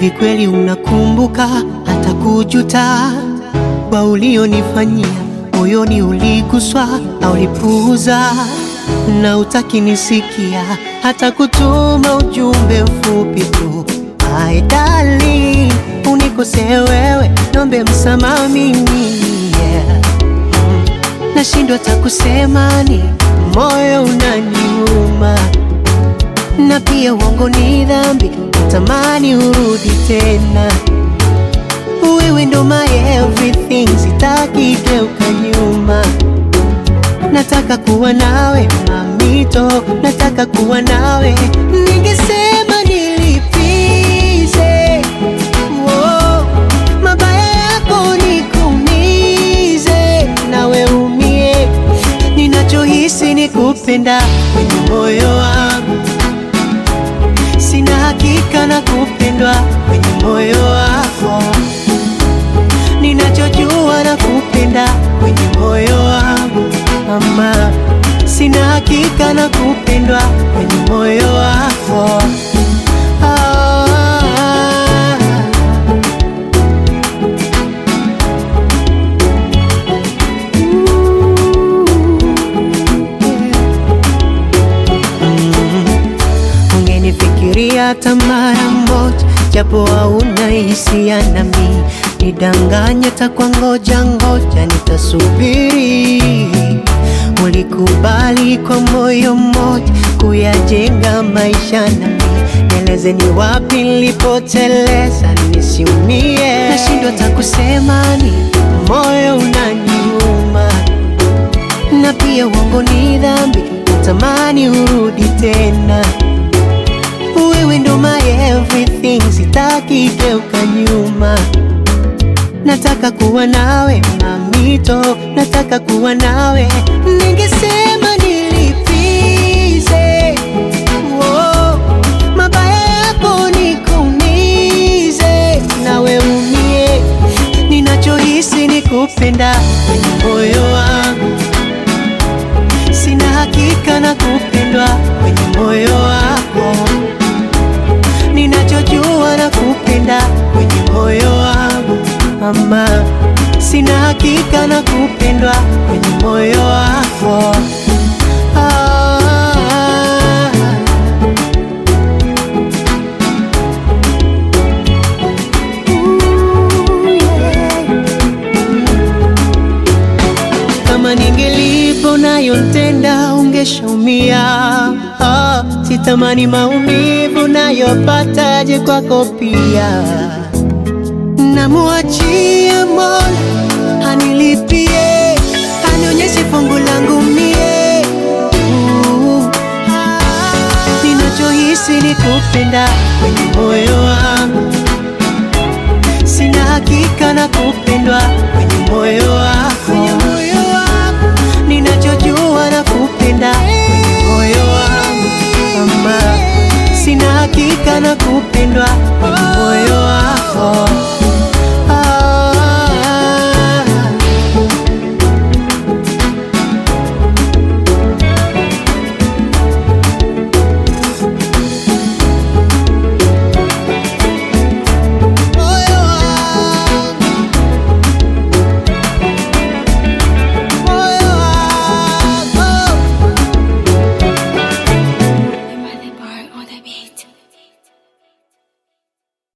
Hivi kweli unakumbuka hata kujuta kwa ulionifanyia? Moyoni uliguswa au ulipuuza? Na utaki nisikia hata kutuma ujumbe mfupi tu. My darling, unikosee wewe, nombe msamaha mimi yeah. Nashindwa hata kusema ni moyo unaniuma, na pia uongo ni dhambi, natamani urudi tena. Wewe ndo my everything, sitaki geuka nyuma. Nataka kuwa nawe mamito, nataka kuwa nawe. Ningesema nilipize Wow, mabaya yako nikuumize, nawe umie. Ninachohisi ni kupenda kwenye moyo wangu, sina hakika na kupendwa kwenye moyo wako. Ninachojua na kupenda kwenye moyo wangu mama, sina hakika na kupendwa kwenye moyo wako ah. Ungenifikiria hata mara moja, japo hauna hisia nami, nidanganya takwa ngoja ngoja, nitasubiri. Ulikubali kwa moyo mmoja kuyajenga maisha nami, nieleze ni wapi nilipoteleza nisiumie. Nashindwa hata kusema ni moyo unaniuma na pia uongo ni dhambi, natamani urudi tena. Wewe ndo my everything, sitaki geuka nyuma. Nataka kuwa nawe mamito, nataka kuwa nawe. Ningesema nilipize Wow, mabaya yako nikuumize, nawe umie. Ninachohisi ni kupenda kwenye moyo wangu sina hakika na kupendwa kwenye moyo wako. Ninachojua na kupenda kwenye moyo wangu mama, sina hakika na kupendwa kwenye moyo wako ah. Ooh, yeah. Kama ningelipo nayontenda ungeshaumia. Ah, sitamani maumivu nayopataje kwako pia. Namuachia Mola anilipie, anionyeshe fungu langu mie. Uh, ah, Ninachohisi ni kupenda kwenye moyo wangu sina hakika na kupendwa kwenye moyo wako. Ninachojua na kupenda kwenye moyo wangu mama, sina hakika na kupendwa kwenye moyo wako.